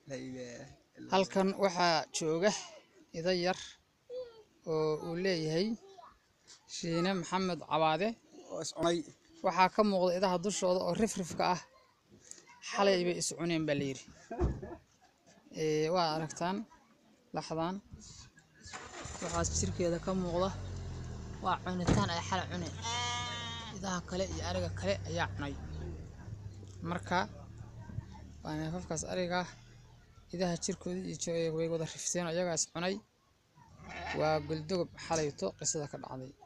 La ilaaha illa halkan waxaa jooga ida yar oo uu leeyahay shiine maxamed cabaade oo is cunay waxaa ka muuqda idaha dushooda oo rifrifka ah xalay bay is cuneen baa layidhi Ee, waa aragtaan laxdan waxaas jirkeeda ka muuqda waa cunitaan ay xalay cuneen idaha kale iyo ariga kale ayaa cunay marka waa neefafkaas ariga ah idaha jirkoodii iyo jo- way wada rifteen ayagaa is cunay waa guldogob xalayto qisada ka dhacday